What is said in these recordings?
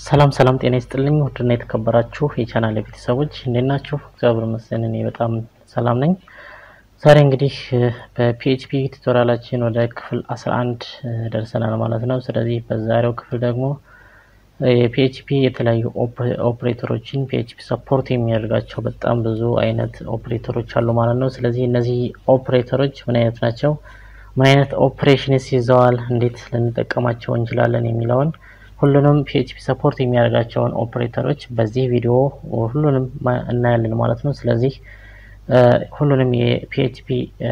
ሰላም ሰላም፣ ጤና ይስጥልኝ ውድና የተከበራችሁ የቻናል ቤተሰቦች እንዴት ናችሁ? እግዚአብሔር ይመስገን እኔ በጣም ሰላም ነኝ። ዛሬ እንግዲህ በፒኤችፒ ቱቶሪያላችን ወደ ክፍል 11 ደርሰናል ማለት ነው። ስለዚህ በዛሬው ክፍል ደግሞ የፒኤችፒ የተለያዩ ኦፕሬተሮችን ፒኤችፒ ሰፖርት የሚያደርጋቸው በጣም ብዙ አይነት ኦፕሬተሮች አሉ ማለት ነው። ስለዚህ እነዚህ ኦፕሬተሮች ምን አይነት ናቸው፣ ምን አይነት ኦፕሬሽንስ ይዘዋል፣ እንዴት ልንጠቀማቸው እንችላለን የሚለውን ሁሉንም ፒኤችፒ ሰፖርት የሚያደርጋቸውን ኦፕሬተሮች በዚህ ቪዲዮ ሁሉንም እናያለን ማለት ነው። ስለዚህ ሁሉንም የፒኤችፒ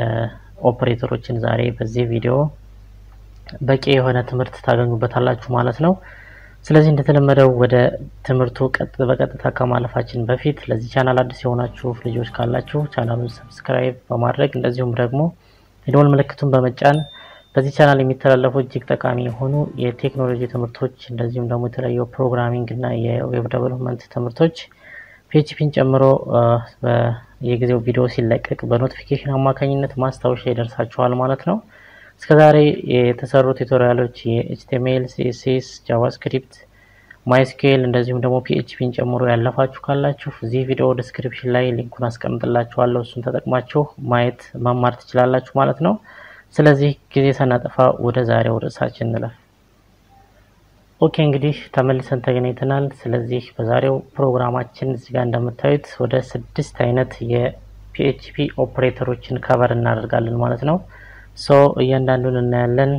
ኦፕሬተሮችን ዛሬ በዚህ ቪዲዮ በቂ የሆነ ትምህርት ታገኙበታላችሁ ማለት ነው። ስለዚህ እንደተለመደው ወደ ትምህርቱ በቀጥታ ከማለፋችን በፊት ለዚህ ቻናል አዲስ የሆናችሁ ልጆች ካላችሁ ቻናሉን ሰብስክራይብ በማድረግ እንደዚሁም ደግሞ የደወል ምልክቱን በመጫን በዚህ ቻናል የሚተላለፉ እጅግ ጠቃሚ የሆኑ የቴክኖሎጂ ትምህርቶች እንደዚሁም ደግሞ የተለያዩ ፕሮግራሚንግ እና የዌብ ዴቨሎፕመንት ትምህርቶች ፒኤችፒን ጨምሮ የጊዜው ቪዲዮ ሲለቀቅ በኖቲፊኬሽን አማካኝነት ማስታወሻ ይደርሳችኋል ማለት ነው። እስከዛሬ የተሰሩ ቱቶሪያሎች የኤችቲኤምኤል፣ ሲኤስኤስ፣ ጃቫስክሪፕት፣ ማይስኩኤል እንደዚሁም ደግሞ ፒኤችፒን ጨምሮ ያለፋችሁ ካላችሁ እዚህ ቪዲዮ ዲስክሪፕሽን ላይ ሊንኩን አስቀምጥላችኋለሁ። እሱን ተጠቅማችሁ ማየት መማር ትችላላችሁ ማለት ነው። ስለዚህ ጊዜ ሳናጠፋ ወደ ዛሬው ርዕሳችን እንለፍ። ኦኬ እንግዲህ ተመልሰን ተገናኝተናል። ስለዚህ በዛሬው ፕሮግራማችን እዚህ ጋር እንደምታዩት ወደ ስድስት አይነት የፒኤችፒ ኦፕሬተሮችን ከቨር እናደርጋለን ማለት ነው። ሶ እያንዳንዱን እናያለን።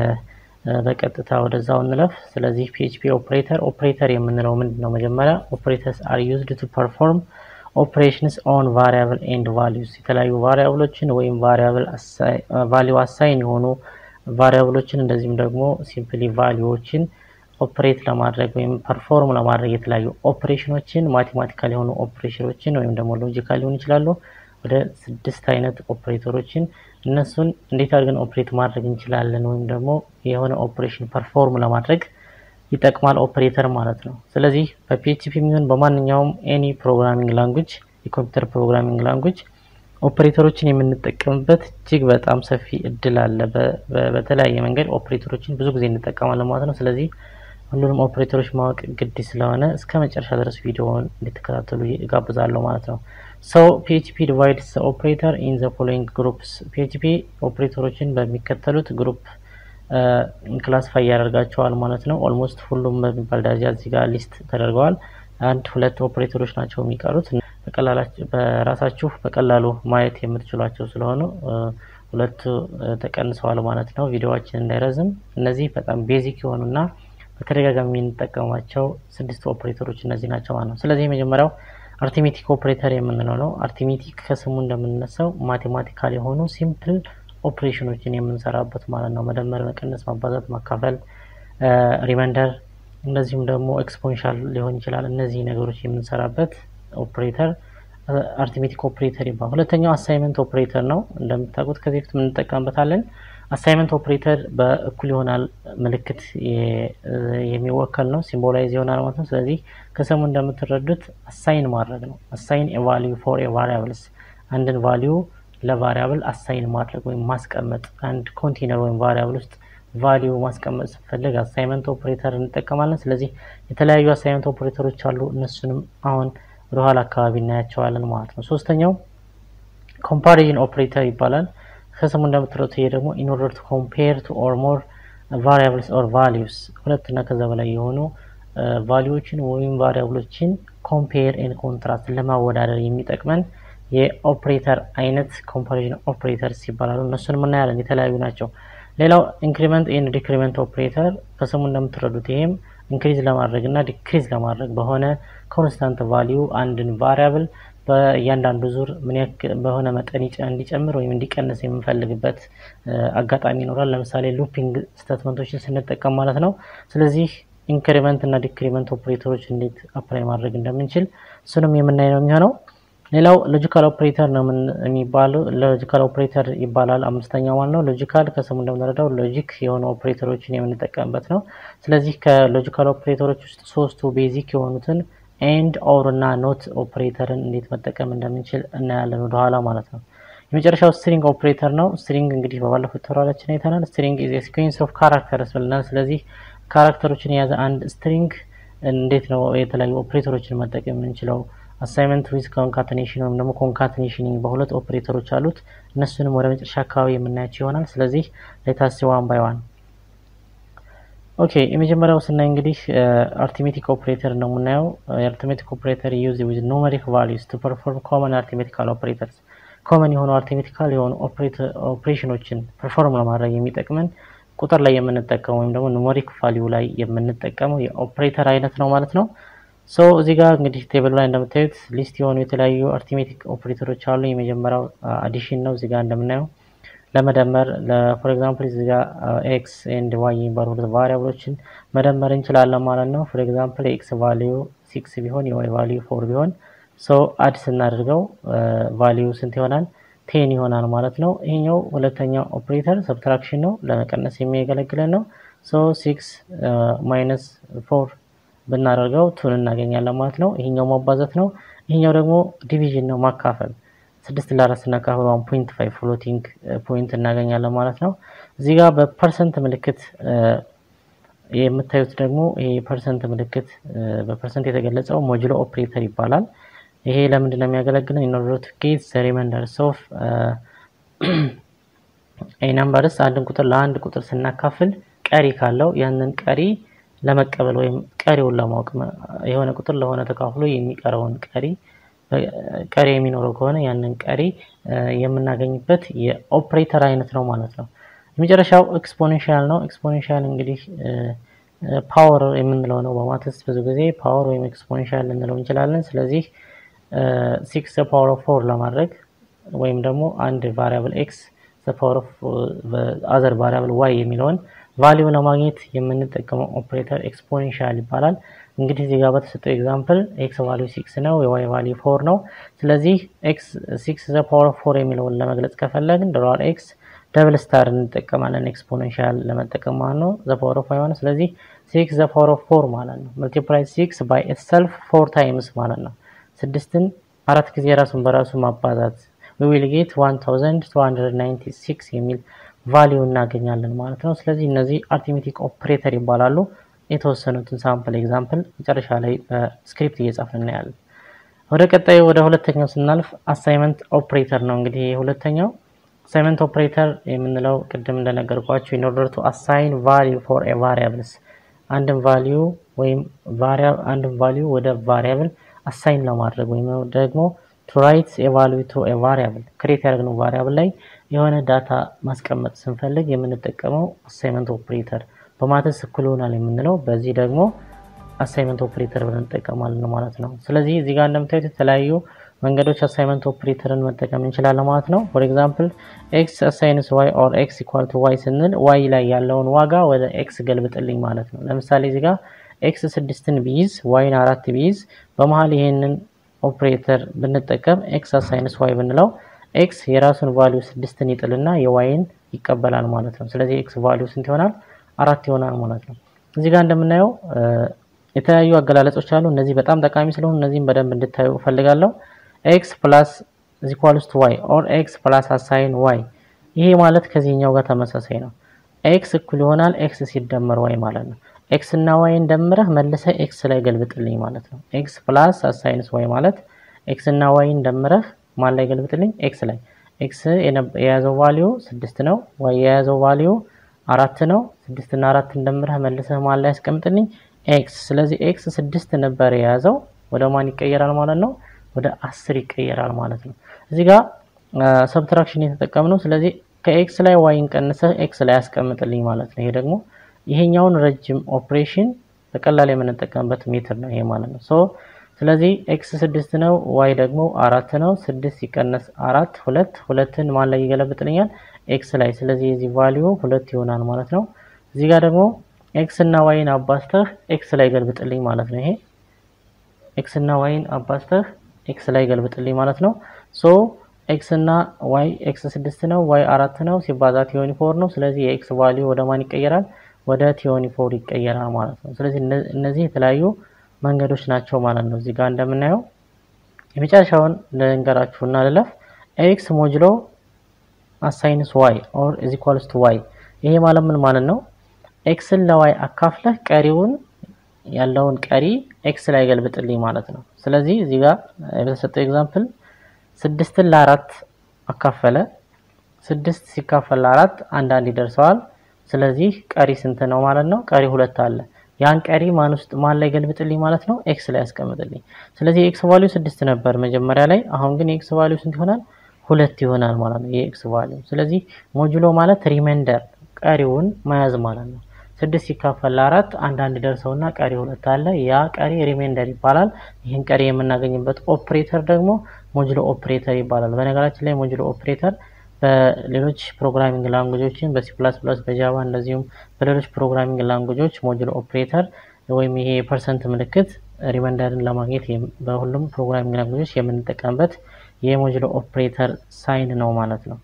በቀጥታ ወደዛው እንለፍ። ስለዚህ ፒኤችፒ ኦፕሬተር ኦፕሬተር የምንለው ምንድን ነው? መጀመሪያ ኦፕሬተርስ አር ዩዝድ ቱ ፐርፎርም ኦፕሬሽንስ ኦን ቫሪያብል ኤንድ ቫሊዩስ የተለያዩ ቫሪያብሎችን ወይም ቫሪያብል ቫሊዩ አሳይን የሆኑ ቫሪያብሎችን እንደዚሁም ደግሞ ሲምፕሊ ቫሊዩዎችን ኦፕሬት ለማድረግ ወይም ፐርፎርም ለማድረግ የተለያዩ ኦፕሬሽኖችን ማቴማቲካል የሆኑ ኦፕሬሽኖችን ወይም ደግሞ ሎጂካል ሊሆኑ ይችላሉ። ወደ ስድስት አይነት ኦፕሬተሮችን እነሱን እንዴት አድርገን ኦፕሬት ማድረግ እንችላለን ወይም ደግሞ የሆነ ኦፕሬሽን ፐርፎርም ለማድረግ ይጠቅማል ኦፕሬተር ማለት ነው። ስለዚህ በፒኤችፒ የሚሆን በማንኛውም ኤኒ ፕሮግራሚንግ ላንጉጅ የኮምፒውተር ፕሮግራሚንግ ላንጉጅ ኦፕሬተሮችን የምንጠቀምበት እጅግ በጣም ሰፊ እድል አለ። በተለያየ መንገድ ኦፕሬተሮችን ብዙ ጊዜ እንጠቀማለን ማለት ነው። ስለዚህ ሁሉንም ኦፕሬተሮች ማወቅ ግድ ስለሆነ እስከ መጨረሻ ድረስ ቪዲዮውን እንድትከታተሉ እጋብዛለሁ ማለት ነው። ሰው ፒኤችፒ ዲቫይድስ ኦፕሬተር ኢን ዘ ፎሎዊንግ ግሩፕስ ፒኤችፒ ኦፕሬተሮችን በሚከተሉት ግሩፕ ክላስፋይ ያደርጋቸዋል ማለት ነው። ኦልሞስት ሁሉም በሚባል ደረጃ እዚህ ጋር ሊስት ተደርገዋል። አንድ ሁለት ኦፕሬተሮች ናቸው የሚቀሩት። በራሳችሁ በቀላሉ ማየት የምትችሏቸው ስለሆኑ ሁለቱ ተቀንሰዋል ማለት ነው። ቪዲዮዋችን እንዳይረዝም እነዚህ በጣም ቤዚክ የሆኑና በተደጋጋሚ የምንጠቀማቸው ስድስት ኦፕሬተሮች እነዚህ ናቸው ማለት ነው። ስለዚህ የመጀመሪያው አርቲሜቲክ ኦፕሬተር የምንለው ነው። አርቲሜቲክ ከስሙ እንደምንነሳው ማቴማቲካል የሆኑ ሲምፕል ኦፕሬሽኖችን የምንሰራበት ማለት ነው። መደመር፣ መቀነስ፣ ማባዛት፣ ማካፈል፣ ሪመንደር እንደዚሁም ደግሞ ኤክስፖንሻል ሊሆን ይችላል። እነዚህ ነገሮች የምንሰራበት ኦፕሬተር አርቲሜቲክ ኦፕሬተር ይባላል። ሁለተኛው አሳይመንት ኦፕሬተር ነው። እንደምታውቁት ከዚህ በፊት የምንጠቀምበታለን። አሳይመንት ኦፕሬተር በእኩል ይሆናል ምልክት የሚወከል ነው፣ ሲምቦላይዝ ይሆናል ማለት ነው። ስለዚህ ከስሙ እንደምትረዱት አሳይን ማድረግ ነው። አሳይን ቫሊዩ ፎር ቫሪያብልስ አንድን ቫሊዩ ለቫሪያብል አሳይን ማድረግ ወይም ማስቀመጥ አንድ ኮንቴነር ወይም ቫሪያብል ውስጥ ቫሊዩ ማስቀመጥ ስንፈልግ አሳይመንት ኦፕሬተር እንጠቀማለን። ስለዚህ የተለያዩ አሳይመንት ኦፕሬተሮች አሉ። እነሱንም አሁን ወደኋላ አካባቢ እናያቸዋለን ማለት ነው። ሶስተኛው ኮምፓሪዥን ኦፕሬተር ይባላል። ከስሙ እንደምትረዱት ይሄ ደግሞ ኢን ኦርደር ቱ ኮምፔር ቱ ኦር ሞር ቫሪያብልስ ኦር ቫሊዩስ ሁለት እና ከዛ በላይ የሆኑ ቫሊዎችን ወይም ቫሪያብሎችን ኮምፔር ኤን ኮንትራስት ለማወዳደር የሚጠቅመን የኦፕሬተር አይነት ኮምፓሪዥን ኦፕሬተርስ ይባላሉ። እነሱን እናያለን፣ የተለያዩ ናቸው። ሌላው ኢንክሪመንት ኤንድ ዲክሪመንት ኦፕሬተር ከስሙ እንደምትረዱት ይሄም ኢንክሪዝ ለማድረግ እና ዲክሪዝ ለማድረግ በሆነ ኮንስታንት ቫሊዩ አንድን ቫሪያብል በእያንዳንዱ ዙር ምን ያክል በሆነ መጠን እንዲጨምር ወይም እንዲቀንስ የምንፈልግበት አጋጣሚ ይኖራል። ለምሳሌ ሉፒንግ ስቴትመንቶችን ስንጠቀም ማለት ነው። ስለዚህ ኢንክሪመንት እና ዲክሪመንት ኦፕሬተሮች እንዴት አፕላይ ማድረግ እንደምንችል እሱንም የምናይ ነው የሚሆነው። ሌላው ሎጂካል ኦፕሬተር ነው የሚባለው። ሎጂካል ኦፕሬተር ይባላል። አምስተኛው ማለት ነው። ሎጂካል ከስሙ እንደምንረዳው ሎጂክ የሆኑ ኦፕሬተሮችን የምንጠቀምበት ነው። ስለዚህ ከሎጂካል ኦፕሬተሮች ውስጥ ሶስቱ ቤዚክ የሆኑትን ኤንድ ኦር እና ኖት ኦፕሬተርን እንዴት መጠቀም እንደምንችል እናያለን ወደኋላ ማለት ነው። የመጨረሻው ስትሪንግ ኦፕሬተር ነው። ስትሪንግ እንግዲህ በባለፉት ተራራችን አይተናል። ስትሪንግ ኢዝ ሲኩዌንስ ኦፍ ካራክተርስ ብለናል። ስለዚህ ካራክተሮችን የያዘ አንድ ስትሪንግ እንዴት ነው የተለያዩ ኦፕሬተሮችን መጠቀም የምንችለው አሳይመንት ዊዝ ኮንካተኔሽን ወይም ደግሞ ኮንካተኔሽኒንግ በሁለት ኦፕሬተሮች አሉት። እነሱንም ወደ መጨረሻ አካባቢ የምናያቸው ይሆናል። ስለዚህ ሌታስ ዋን ባይ ዋን ኦኬ የመጀመሪያው ስናይ እንግዲህ አርቲሜቲክ ኦፕሬተር ነው የምናየው። የአርቲሜቲክ ኦፕሬተር ዩዝ ዊዝ ኑሜሪክ ቫሊዩስ ቱ ፐርፎርም ኮመን አርቲሜቲካል ኦፕሬተርስ ኮመን የሆኑ አርቲሜቲካል የሆኑ ኦፕሬሽኖችን ፐርፎርም ለማድረግ የሚጠቅመን ቁጥር ላይ የምንጠቀመው ወይም ደግሞ ኑሜሪክ ቫሊዩ ላይ የምንጠቀመው የኦፕሬተር አይነት ነው ማለት ነው። ሶ እዚህ ጋር እንግዲህ ቴብል ላይ እንደምታዩት ሊስት የሆኑ የተለያዩ አርቲሜቲክ ኦፕሬተሮች አሉ። የመጀመሪያው አዲሽን ነው። እዚህ ጋር እንደምናየው ለመደመር ለፎር ኤግዛምፕል እዚህ ጋር ኤክስ ኤንድ ዋይ የሚባሉ ሁለት ቫሪያብሎችን መደመር እንችላለን ማለት ነው። ፎር ኤግዛምፕል ኤክስ ቫሊዩ ሲክስ ቢሆን የዋይ ቫሊዩ ፎር ቢሆን ሶ አድ ስናደርገው ቫሊዩ ስንት ይሆናል? ቴን ይሆናል ማለት ነው። ይሄኛው ሁለተኛው ኦፕሬተር ሰብትራክሽን ነው፣ ለመቀነስ የሚያገለግለን ነው። ሶ ሲክስ ማይነስ ፎር ብናደርገው ቱን እናገኛለን ማለት ነው። ይሄኛው ማባዛት ነው። ይሄኛው ደግሞ ዲቪዥን ነው፣ ማካፈል ስድስት ለአራት ስናካፍል ዋን ፖይንት ፋይቭ ፍሎቲንግ ፖይንት እናገኛለን ማለት ነው። እዚህ ጋር በፐርሰንት ምልክት የምታዩት ደግሞ ይሄ የፐርሰንት ምልክት በፐርሰንት የተገለጸው ሞጁሎ ኦፕሬተር ይባላል። ይሄ ለምንድን ነው የሚያገለግለው? ኢን ኦርደር ቱ ጌት ዘ ሪማይንደርስ ኦፍ ኤ ነምበርስ አንድን ቁጥር ለአንድ ቁጥር ስናካፍል ቀሪ ካለው ያንን ቀሪ ለመቀበል ወይም ቀሪውን ለማወቅ የሆነ ቁጥር ለሆነ ተካፍሎ የሚቀረውን ቀሪ ቀሪ የሚኖረው ከሆነ ያንን ቀሪ የምናገኝበት የኦፕሬተር አይነት ነው ማለት ነው። የመጨረሻው ኤክስፖኔንሻል ነው። ኤክስፖኔንሻል እንግዲህ ፓወር የምንለው ነው። በማትስ ብዙ ጊዜ ፓወር ወይም ኤክስፖኔንሻል ልንለው እንችላለን። ስለዚህ ሲክስ ፓወር ኦፍ ፎር ለማድረግ ወይም ደግሞ አንድ ቫሪያብል ኤክስ ፓወር ኦፍ አዘር ቫሪያብል ዋይ የሚለውን ቫሊዩ ለማግኘት የምንጠቀመው ኦፕሬተር ኤክስፖኔንሻል ይባላል። እንግዲህ እዚህ ጋር በተሰጠው ኤግዛምፕል ኤክስ ቫሊዩ ሲክስ ነው፣ የዋይ ቫሊዩ ፎር ነው። ስለዚህ ኤክስ ሲክስ ዘ ፓወር ኦፍ ፎር የሚለውን ለመግለጽ ከፈለግን ዶላር ኤክስ ደብል ስታር እንጠቀማለን ኤክስፖኔንሻል ለመጠቀም ማለት ነው። ዘ ፓወር ኦፍ ዋይ ማለት ስለዚህ ሲክስ ዘ ፓወር ኦፍ ፎር ማለት ነው። መልቲፕላይ ሲክስ ባይ ኢትሰልፍ ፎር ታይምስ ማለት ነው። ስድስትን አራት ጊዜ ራሱን በራሱ ማባዛት ዊ ዊል ጌት 1296 የሚል ቫሊዩ እናገኛለን ማለት ነው። ስለዚህ እነዚህ አርቲሜቲክ ኦፕሬተር ይባላሉ። የተወሰኑትን ሳምፕል ኤግዛምፕል መጨረሻ ላይ በስክሪፕት እየጻፍን እናያለን። ወደ ቀጣዩ ወደ ሁለተኛው ስናልፍ አሳይመንት ኦፕሬተር ነው። እንግዲህ ሁለተኛው አሳይመንት ኦፕሬተር የምንለው ቅድም እንደነገርኳቸው ኢን ኦርደር ቱ አሳይን ቫሊዩ ፎር ኤ ቫሪያብልስ አንድን ቫሊዩ ወይም አንድን ቫሊዩ ወደ ቫሪያብል አሳይን ለማድረግ ወይም ደግሞ ቱ ራይት ኤ ቫሊዩ ቱ ኤ ቫሪያብል ክሬት ያደረግነው ቫሪያብል ላይ የሆነ ዳታ ማስቀመጥ ስንፈልግ የምንጠቀመው አሳይመንት ኦፕሬተር በማትስ እኩል ይሆናል የምንለው በዚህ ደግሞ አሳይመንት ኦፕሬተር ብለን እንጠቀማለን ማለት ነው። ስለዚህ እዚህ ጋር እንደምታዩት የተለያዩ መንገዶች አሳይመንት ኦፕሬተርን መጠቀም እንችላለን ማለት ነው። ፎር ኤግዛምፕል ኤክስ አሳይንስ ዋይ ኦር ኤክስ ኢኳል ቱ ዋይ ስንል ዋይ ላይ ያለውን ዋጋ ወደ ኤክስ ገልብጥልኝ ማለት ነው። ለምሳሌ እዚህ ጋር ኤክስ ስድስትን ቢይዝ ዋይን አራት ቢይዝ በመሀል ይሄንን ኦፕሬተር ብንጠቀም ኤክስ አሳይንስ ዋይ ብንለው ኤክስ የራሱን ቫሊዩ ስድስትን ይጥልና የዋይን ይቀበላል ማለት ነው። ስለዚህ ኤክስ ቫሊዩ ስንት ይሆናል? አራት ይሆናል ማለት ነው። እዚህ ጋር እንደምናየው የተለያዩ አገላለጾች አሉ። እነዚህ በጣም ጠቃሚ ስለሆኑ እነዚህም በደንብ እንድታዩ እፈልጋለሁ። ኤክስ ፕላስ ዚኳልስ ቱ ዋይ ኦር ኤክስ ፕላስ አሳይን ዋይ ይሄ ማለት ከዚህኛው ጋር ተመሳሳይ ነው። ኤክስ እኩል ይሆናል ኤክስ ሲደመር ዋይ ማለት ነው። ኤክስ እና ዋይን ደምረህ መልሰህ ኤክስ ላይ ገልብጥልኝ ማለት ነው። ኤክስ ፕላስ አሳይንስ ዋይ ማለት ኤክስ እና ዋይን ደምረህ ማን ላይ ገልብጥልኝ? ኤክስ ላይ። ኤክስ የያዘው ቫሊዩ ስድስት ነው። ዋይ የያዘው ቫሊዩ አራት ነው። ስድስት እና አራትን ደምረህ መልሰህ ማን ላይ ያስቀምጥልኝ? ኤክስ። ስለዚህ ኤክስ ስድስት ነበር የያዘው ወደ ማን ይቀየራል ማለት ነው? ወደ አስር ይቀየራል ማለት ነው። እዚህ ጋር ሰብትራክሽን የተጠቀምነው ስለዚህ ከኤክስ ላይ ዋይን ቀንሰህ ኤክስ ላይ ያስቀምጥልኝ ማለት ነው። ይሄ ደግሞ ይሄኛውን ረጅም ኦፕሬሽን በቀላል የምንጠቀምበት ሜትር ነው ይሄ ማለት ነው። ሶ ስለዚህ ኤክስ ስድስት ነው፣ ዋይ ደግሞ አራት ነው። ስድስት ሲቀነስ አራት ሁለት፣ ሁለትን ማን ላይ ይገለብጥልኛል? ኤክስ ላይ። ስለዚህ የዚህ ቫሊዩ ሁለት ይሆናል ማለት ነው። እዚህ ጋር ደግሞ ኤክስ እና ዋይን አባስተህ ኤክስ ላይ ገልብጥልኝ ማለት ነው። ይሄ ኤክስ እና ዋይን አባስተህ ኤክስ ላይ ገልብጥልኝ ማለት ነው። ሶ ኤክስ እና ዋይ ኤክስ ስድስት ነው፣ ዋይ አራት ነው፣ ሲባዛ ቲዮኒ ፎር ነው። ስለዚህ የኤክስ ቫሊዩ ወደ ማን ይቀየራል? ወደ ቲዮኒ ፎር ይቀየራል ማለት ነው። ስለዚህ እነዚህ የተለያዩ መንገዶች ናቸው ማለት ነው። እዚህ ጋር እንደምናየው የመጨረሻውን ልንገራችሁና ልለፍ። ኤክስ ሞጅሎ አሳይንስ ዋይ ኦር ኢዝ ኢኳልስ ቱ ዋይ። ይሄ ማለት ምን ማለት ነው? ኤክስን ለዋይ አካፍለህ ቀሪውን ያለውን ቀሪ ኤክስ ላይ ገልብጥልኝ ማለት ነው። ስለዚህ እዚህ ጋር በተሰጠው ኤግዛምፕል ስድስትን ለአራት አካፈለ። ስድስት ሲካፈል ለአራት አንዳንድ ይደርሰዋል። ስለዚህ ቀሪ ስንት ነው ማለት ነው? ቀሪ ሁለት አለ። ያን ቀሪ ማን ውስጥ ማን ላይ ገልብጥልኝ ማለት ነው? ኤክስ ላይ ያስቀምጥልኝ። ስለዚህ የኤክስ ቫሊዩ ስድስት ነበር መጀመሪያ ላይ። አሁን ግን የኤክስ ቫሊዩ ስንት ይሆናል? ሁለት ይሆናል ማለት ነው የኤክስ ቫሊዩ። ስለዚህ ሞጁሎ ማለት ሪሜንደር ቀሪውን መያዝ ማለት ነው። ስድስት ሲካፈል ለአራት አንዳንድ ደርሰውና ቀሪ ሁለት አለ። ያ ቀሪ ሪሜንደር ይባላል። ይህን ቀሪ የምናገኝበት ኦፕሬተር ደግሞ ሞጁሎ ኦፕሬተር ይባላል። በነገራችን ላይ ሞጁሎ ኦፕሬተር በሌሎች ፕሮግራሚንግ ላንጉጆችን በሲ ፕላስ ፕላስ በጃቫ እንደዚሁም በሌሎች ፕሮግራሚንግ ላንጉጆች ሞጁሎ ኦፕሬተር ወይም ይሄ የፐርሰንት ምልክት ሪመንደርን ለማግኘት በሁሉም ፕሮግራሚንግ ላንጉጆች የምንጠቀምበት የሞጁሎ ኦፕሬተር ሳይን ነው ማለት ነው።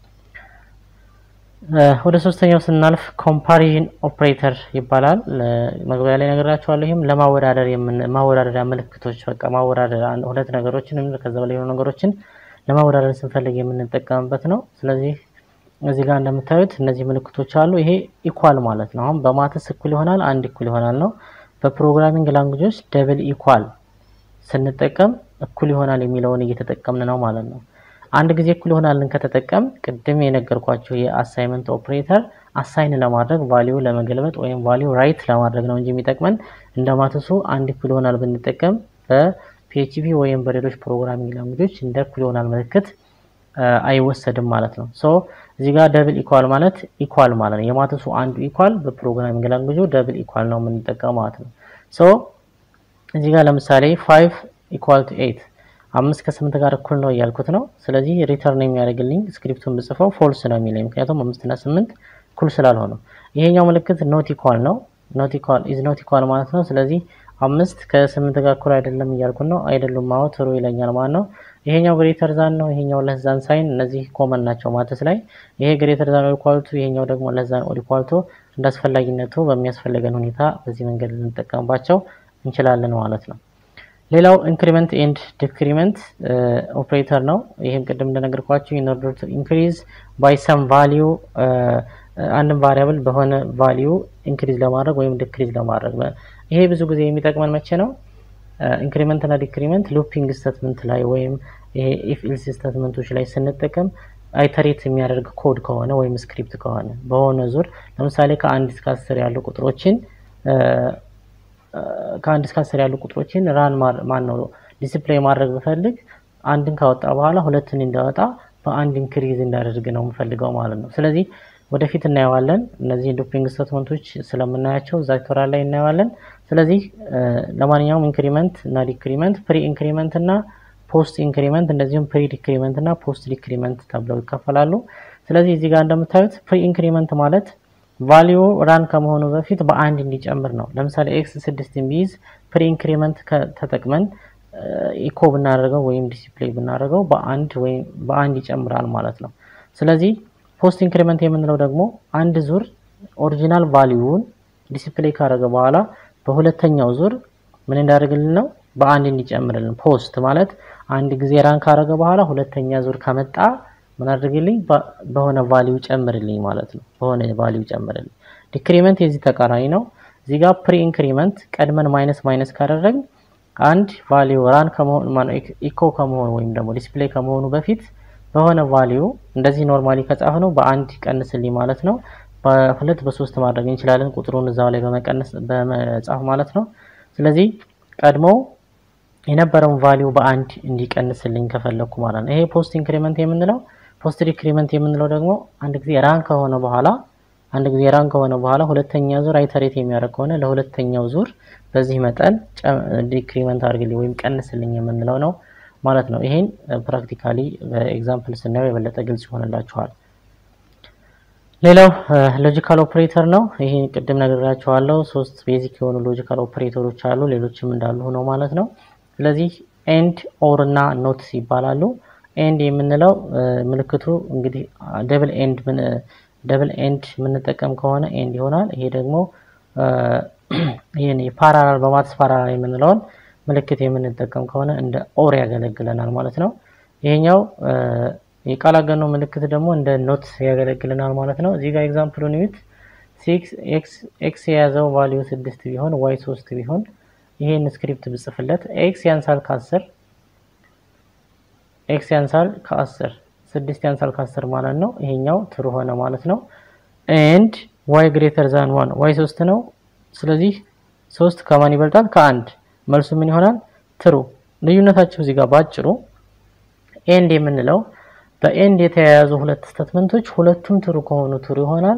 ወደ ሶስተኛው ስናልፍ ኮምፓሪዥን ኦፕሬተር ይባላል። መግቢያ ላይ ነገራቸዋለሁ። ይህም ለማወዳደር ማወዳደሪያ ምልክቶች በቃ ማወዳደር ሁለት ነገሮችን ከዛ በላይ የሆኑ ነገሮችን ለማወዳደር ስንፈልግ የምንጠቀምበት ነው። ስለዚህ እዚህ ጋር እንደምታዩት እነዚህ ምልክቶች አሉ። ይሄ ኢኳል ማለት ነው። አሁን በማትስ እኩል ይሆናል፣ አንድ እኩል ይሆናል ነው። በፕሮግራሚንግ ላንጉጆች ደብል ኢኳል ስንጠቀም እኩል ይሆናል የሚለውን እየተጠቀምን ነው ማለት ነው። አንድ ጊዜ እኩል ይሆናልን ከተጠቀም ቅድም የነገርኳቸው የአሳይመንት ኦፕሬተር አሳይን ለማድረግ ቫሊዩ ለመገልበጥ ወይም ቫሊዩ ራይት ለማድረግ ነው እንጂ የሚጠቅመን እንደ ማትሱ አንድ እኩል ይሆናል ብንጠቀም ፒኤችፒ ወይም በሌሎች ፕሮግራሚንግ ላንጉጆች እንደ እኩል ይሆናል ምልክት አይወሰድም ማለት ነው። ሶ እዚህ ጋር ደብል ኢኳል ማለት ኢኳል ማለት ነው። የማትሱ አንዱ ኢኳል በፕሮግራሚንግ ላንጉጁ ደብል ኢኳል ነው የምንጠቀመው ማለት ነው። ሶ እዚህ ጋር ለምሳሌ ፋይቭ ኢኳል ቱ ኤይት አምስት ከስምንት ጋር እኩል ነው እያልኩት ነው። ስለዚህ ሪተርን የሚያደርግልኝ ስክሪፕቱን ብጽፈው ፎልስ ነው የሚለኝ ምክንያቱም አምስት እና ስምንት እኩል ስላልሆነ። ይሄኛው ምልክት ኖት ኢኳል ነው። ኖት ኢኳል ኢዝ ኖት ኢኳል ማለት ነው። ስለዚህ አምስት ከስምንት ጋር እኩል አይደለም እያልኩት ነው። አይደሉም ማው ትሩ ይለኛል ማለት ነው። ይሄኛው ግሬተር ዛን ነው። ይሄኛው ለዛን ሳይን እነዚህ ኮመን ናቸው ማተስ ላይ። ይሄ ግሬተር ዛን ኦር ኢኳል ቱ፣ ይሄኛው ደግሞ ለዛን ኦር ኢኳል ቱ እንዳስፈላጊነቱ በሚያስፈልገን ሁኔታ በዚህ መንገድ ልንጠቀምባቸው እንችላለን ማለት ነው። ሌላው ኢንክሪመንት ኤንድ ዲክሪመንት ኦፕሬተር ነው። ይህም ቅድም እንደነገርኳችሁ ኢን ኦርደር ቱ ኢንክሪዝ ባይ ሰም ቫሊዩ አንድን ቫሪያብል በሆነ ቫሊዩ ኢንክሪዝ ለማድረግ ወይም ዲክሪዝ ለማድረግ ይሄ ብዙ ጊዜ የሚጠቅመን መቼ ነው? ኢንክሪመንት እና ዲክሪመንት ሉፒንግ ስቴትመንት ላይ ወይም ይሄ ኢፍ ኢልስ ስቴትመንቶች ላይ ስንጠቀም አይተሬት የሚያደርግ ኮድ ከሆነ ወይም ስክሪፕት ከሆነ በሆነ ዙር ለምሳሌ ከአንድ እስከ አስር ያሉ ቁጥሮችን ከአንድ እስከ አስር ያሉ ቁጥሮችን ራን ማን ነው ዲስፕሌይ ማድረግ ብፈልግ አንድን ካወጣ በኋላ ሁለትን እንዳወጣ በአንድ ኢንክሪዝ እንዳደርግ ነው የምፈልገው ማለት ነው። ስለዚህ ወደፊት እናየዋለን። እነዚህ ሉፒንግ ስቴትመንቶች ስለምናያቸው እዛ ቱቶሪያል ላይ እናየዋለን። ስለዚህ ለማንኛውም ኢንክሪመንት እና ዲክሪመንት፣ ፕሪ ኢንክሪመንት እና ፖስት ኢንክሪመንት እንደዚሁም ፕሪ ዲክሪመንት እና ፖስት ዲክሪመንት ተብለው ይከፈላሉ። ስለዚህ እዚህ ጋር እንደምታዩት ፕሪ ኢንክሪመንት ማለት ቫሊዩ ራን ከመሆኑ በፊት በአንድ እንዲጨምር ነው። ለምሳሌ ኤክስ ስድስትን ቢይዝ ፕሪ ኢንክሪመንት ተጠቅመን ኢኮ ብናደርገው ወይም ዲስፕሌይ ብናደርገው በአንድ ወይም በአንድ ይጨምራል ማለት ነው። ስለዚህ ፖስት ኢንክሪመንት የምንለው ደግሞ አንድ ዙር ኦሪጂናል ቫሊዩውን ዲስፕሌይ ካደረገ በኋላ በሁለተኛው ዙር ምን እንዳደርግልን ነው በአንድ እንዲጨምርልን። ፖስት ማለት አንድ ጊዜ ራን ካደረገ በኋላ ሁለተኛ ዙር ከመጣ ምን አድርግልኝ በሆነ ቫሊዩ ጨምርልኝ ማለት ነው። በሆነ ቫሊዩ ጨምርልኝ። ዲክሪመንት የዚህ ተቃራኒ ነው። እዚህ ጋር ፕሪ ኢንክሪመንት ቀድመን ማይነስ ማይነስ ካደረግን አንድ ቫሊዩ ራን ከመሆኑ ማነው ኢኮ ከመሆኑ ወይም ደግሞ ዲስፕሌይ ከመሆኑ በፊት በሆነ ቫሊዩ እንደዚህ ኖርማሊ ከጻፍ ነው በአንድ ቀንስልኝ ማለት ነው። በሁለት በሶስት ማድረግ እንችላለን ቁጥሩን እዛው ላይ በመቀነስ በመጻፍ ማለት ነው። ስለዚህ ቀድሞ የነበረውን ቫሊዩ በአንድ እንዲቀንስልኝ ከፈለኩ ማለት ነው። ይሄ ፖስት ኢንክሪመንት የምንለው ፖስት ዲክሪመንት የምንለው ደግሞ አንድ ጊዜ ራን ከሆነ በኋላ አንድ ጊዜ ራን ከሆነ በኋላ ሁለተኛ ዙር አይተሬት የሚያደርግ ከሆነ ለሁለተኛው ዙር በዚህ መጠን ዲክሪመንት አድርግልኝ ወይም ቀንስልኝ የምንለው ነው ማለት ነው። ይሄን ፕራክቲካሊ በኤግዛምፕል ስናየው የበለጠ ግልጽ ይሆንላችኋል። ሌላው ሎጂካል ኦፕሬተር ነው። ይሄን ቅድም ነግራችኋለሁ። ሶስት ቤዚክ የሆኑ ሎጂካል ኦፕሬተሮች አሉ፣ ሌሎችም እንዳሉ ሆነው ማለት ነው። ስለዚህ ኤንድ፣ ኦር እና ኖት ይባላሉ። ኤንድ የምንለው ምልክቱ እንግዲህ ደብል ኤንድ ደብል ኤንድ የምንጠቀም ከሆነ ኤንድ ይሆናል። ይሄ ደግሞ ይሄን ፓራላል በማትስ ፓራላል የምንለውን ምልክት የምንጠቀም ከሆነ እንደ ኦር ያገለግለናል ማለት ነው። ይሄኛው የቃል አገኖ ምልክት ደግሞ እንደ ኖት ያገለግለናል ማለት ነው። እዚህ ጋር ኤግዛምፕሉን ዩት ኤክስ የያዘው ቫሊዩ ስድስት ቢሆን ዋይ ሶስት ቢሆን ይሄን ስክሪፕት ብጽፍለት ኤክስ ያንሳል ከአስር ኤክስ ያንሳል ከአስር ስድስት ያንሳል ከአስር ማለት ነው። ይሄኛው ትሩ ሆነ ማለት ነው። ኤንድ ዋይ ግሬተር ዛን ዋን ዋይ ሶስት ነው። ስለዚህ ሶስት ከማን ይበልጣል? ከአንድ መልሱ ምን ይሆናል? ትሩ። ልዩነታቸው እዚህ ጋር ባጭሩ ኤንድ የምንለው በኤንድ የተያያዙ ሁለት ስቴትመንቶች ሁለቱም ትሩ ከሆኑ ትሩ ይሆናል።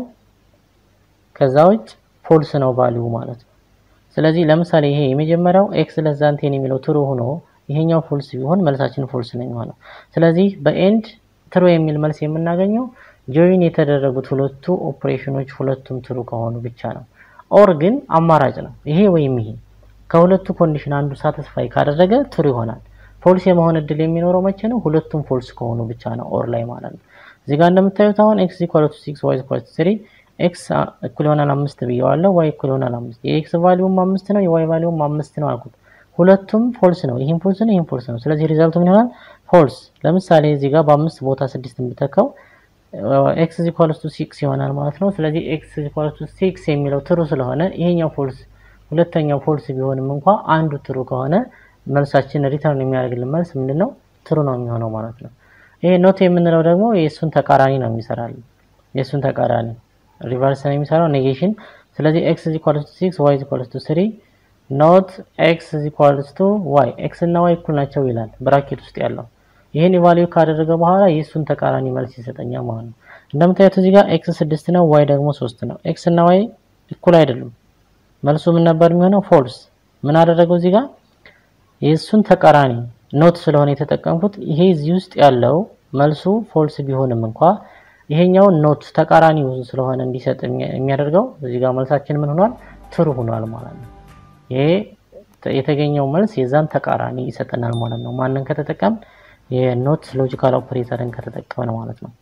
ከዛ ውጭ ፎልስ ነው ቫልዩ ማለት ነው። ስለዚህ ለምሳሌ ይሄ የመጀመሪያው ኤክስ ለስ ዛን ቴን የሚለው ትሩ ሆኖ ይሄኛው ፎልስ ቢሆን መልሳችን ፎልስ ነው የሚሆነው። ስለዚህ በኤንድ ትሩ የሚል መልስ የምናገኘው ጆይን የተደረጉት ሁለቱ ኦፕሬሽኖች ሁለቱም ትሩ ከሆኑ ብቻ ነው። ኦር ግን አማራጭ ነው። ይሄ ወይም ይሄ ከሁለቱ ኮንዲሽን አንዱ ሳቲስፋይ ካደረገ ትሩ ይሆናል። ፎልስ የመሆን እድል የሚኖረው መቼ ነው? ሁለቱም ፎልስ ከሆኑ ብቻ ነው፣ ኦር ላይ ማለት ነው። እዚህ ጋር እንደምታዩት አሁን ኤክስ ኢኳል ቱ ሲክስ ዋይ ኢኳል ቱ ስሪ ኤክስ እኩል ይሆናል አምስት ብየዋለሁ። ዋይ እኩል ይሆናል አምስት የኤክስ ቫሊዩም አምስት ነው፣ የዋይ ቫሊዩም አምስት ነው አልኩት። ሁለቱም ፎልስ ነው። ይህም ፎልስ ነው፣ ይህም ፎልስ ነው። ስለዚህ ሪዛልቱ ምን ይሆናል? ፎልስ። ለምሳሌ እዚህ ጋር በአምስት ቦታ ስድስት ብተካው ኤክስ ኢኳልስ ቱ ሲክስ ይሆናል ማለት ነው። ስለዚህ ኤክስ ኢኳልስ ቱ ሲክስ የሚለው ትሩ ስለሆነ ይሄኛው ፎልስ፣ ሁለተኛው ፎልስ ቢሆንም እንኳ አንዱ ትሩ ከሆነ መልሳችን ሪተርን የሚያደርግልን መልስ ምንድን ነው? ትሩ ነው የሚሆነው ማለት ነው። ይሄ ኖት የምንለው ደግሞ የእሱን ተቃራኒ ነው የሚሰራልን። የእሱን ተቃራኒ ሪቨርስ ነው የሚሰራው ኔጌሽን። ስለዚህ ኤክስ ኢኳልስ ቱ ሲክስ ዋይ ኢኳልስ ቱ ስሪ ኖት ኤክስ ኢኳልስ ቱ ዋይ ኤክስ እና ዋይ እኩል ናቸው ይላል ብራኬት ውስጥ ያለው ይህን ኢቫሉዌት ካደረገ በኋላ የእሱን ተቃራኒ መልስ ይሰጠኛል ማለት ነው። እንደምታዩት እዚህ ጋር ኤክስ ስድስት ነው፣ ዋይ ደግሞ ሶስት ነው። ኤክስ እና ዋይ እኩል አይደሉም። መልሱ ምን ነበር የሚሆነው? ፎልስ። ምን አደረገው እዚህ ጋር የእሱን ተቃራኒ ኖት ስለሆነ የተጠቀምኩት ይሄ እዚህ ውስጥ ያለው መልሱ ፎልስ ቢሆንም እንኳ ይሄኛው ኖት ተቃራኒ ስለሆነ እንዲሰጥ የሚያደርገው እዚህ ጋር መልሳችን ምን ሆኗል? ትሩ ሆኗል ማለት ነው። ይሄ የተገኘው መልስ የዛን ተቃራኒ ይሰጠናል ማለት ነው። ማንን ከተጠቀም የኖት ሎጂካል ኦፕሬተርን ከተጠቀመን ማለት ነው።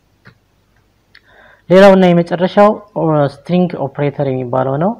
ሌላው እና የመጨረሻው ስትሪንግ ኦፕሬተር የሚባለው ነው።